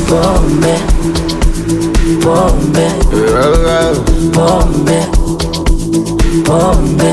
pombe pombe pombe pombe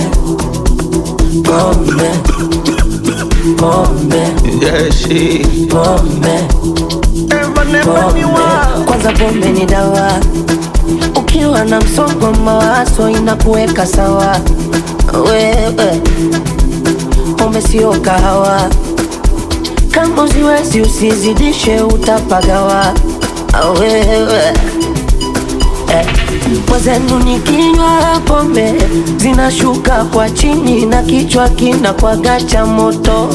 pombe pombe Yeah, she. pombe Ever, never pombe knew her. kwanza pombe ni dawa ukiwa na msongo mawazo inakuweka sawa wewe pombe sio kahawa kama uziwezi usizidishe utapagawa wewe eh. Mwenzenu nikinywa pombe zinashuka kwa chini na kichwa kinakwaga cha moto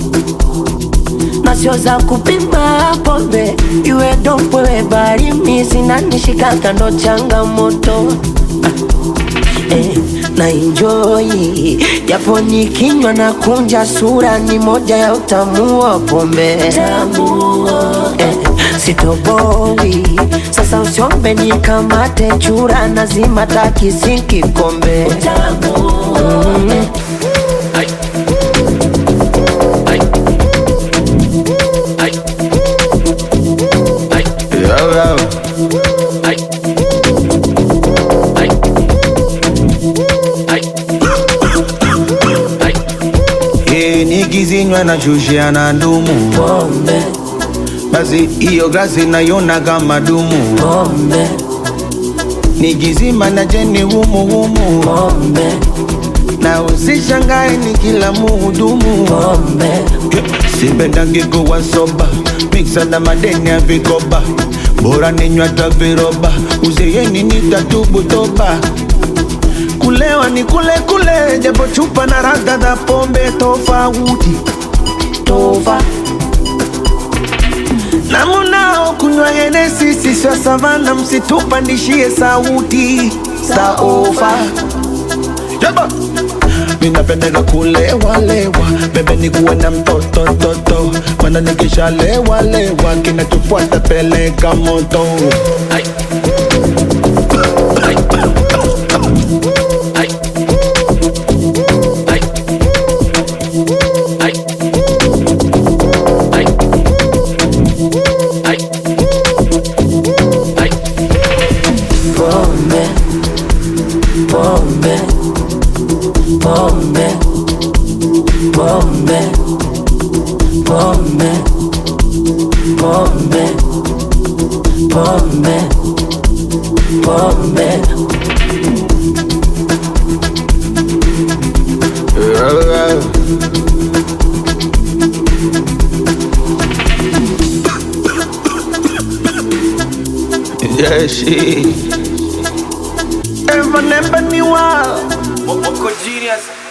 na sio za kupima pombe iwe dompwewe barimi zinanishika kando changamoto eh, na enjoy japo nikinywa na kunja sura ni moja ya utamu wa pombe eh, sitoboi sasa usiombe nikamate chura nazima takisi kikombe mm. Yeah, yeah. Eh, nikizinywa na shushia na ndumu pombe basi hiyo glasi naiona kama dumu pombe nikizima na jeni humu humu pombe na usishangae ni kila muhudumu pombe sipendangi kuwa soba miksa na madeni ya vikoba bora ninywa hata viroba uzeeni nitatubu toba kulewa ni kule kule japo chupa na radha za pombe tofauti tova na munao kunywa henesi siswa savana msitupandishie sauti saova Jaba. minapendeka kulewalewa bebe ni kuwe na mtoto toto mana nikishalewalewa kinachofuata peleka moto pombe pombe pombe pombe pombe pombe pombe pombe Yeah, she. Ever never knew her. Moko genius.